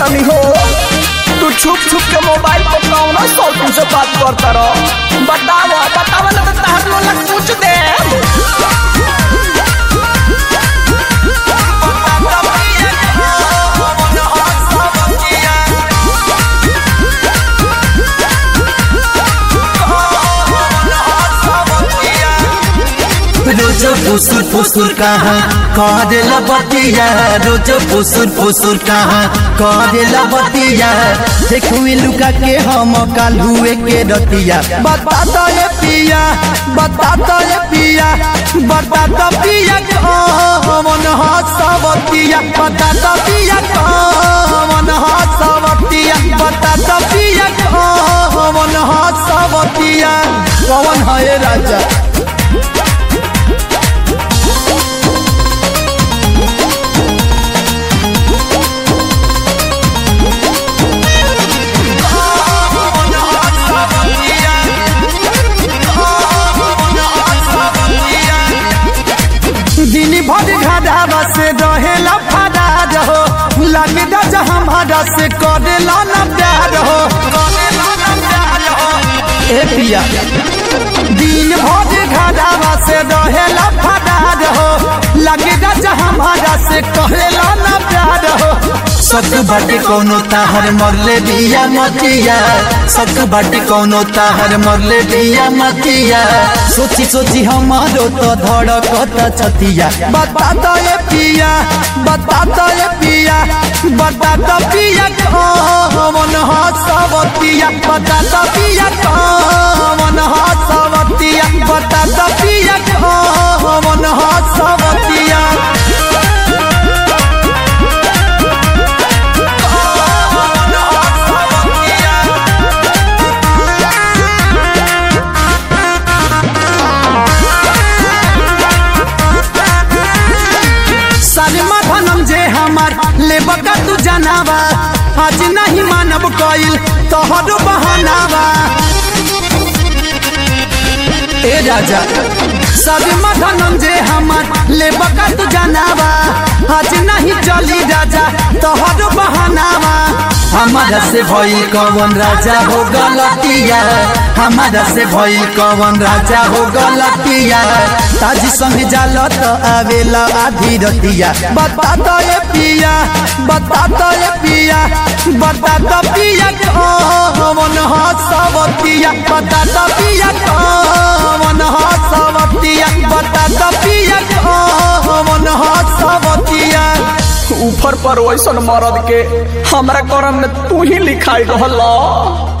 रानी हो तू छुप छुप के मोबाइल पर कौन सौ से बात करता रहो बताओ बताओ ना तो तहर लोला पूछ दे रोज फुसुर फुसुर कहाँ करेला बतिया रोज फुसुर फुसुर कहाँ करेला बतिया देखुए लुका के हम काल हुए के रतिया बता तो ये पिया बता तो ये पिया बता तो पिया कौन हसवतिया बता तो पिया कौन हसवतिया बता तो पिया कौन हसवतिया कौन है राजा दिन भर घाढ़ा से रहेला फरार हो लगे राजा हमारा से करेला न प्यार हो ए पिया दिन भर घाढ़ा से रहेला फरार हो लगे राजा हमारा से करेला न प्यार हो सत बाटे कोनो ताहर मरले बिया मतिया सत बाटे कोनो ताहर मरले बिया मतिया सोची सोची हमारो तो धड़कत छतिया बता तो ये पिया बता तो ये पिया बता तो पिया कौन हसवतिया बता तो पिया कौन हसवतिया बता तो पिया कौन हसवतिया सलमा धनम जे हमार लेबका तू जनावा आज नहीं मानब कइल तोहरो बहानावा ए राजा सलमा धनम जे हमार लेबका तू जनावा आज नहीं चली राजा तोहरो बहानावा हमारा से भइल कवन राजा हो गलतिया हमारा से भइल कवन राजा हो गलतिया ताजी संग जाल तो आवेला आधी रतिया बता तो ये पिया बता तो ये पिया बता तो पिया कौन हसवतिया बता तो पिया कौन हसवतिया बता तो पिया कौन हसवतिया ऊपर पर वैसन मरद के हमरा करम में तू ही लिखाई रहल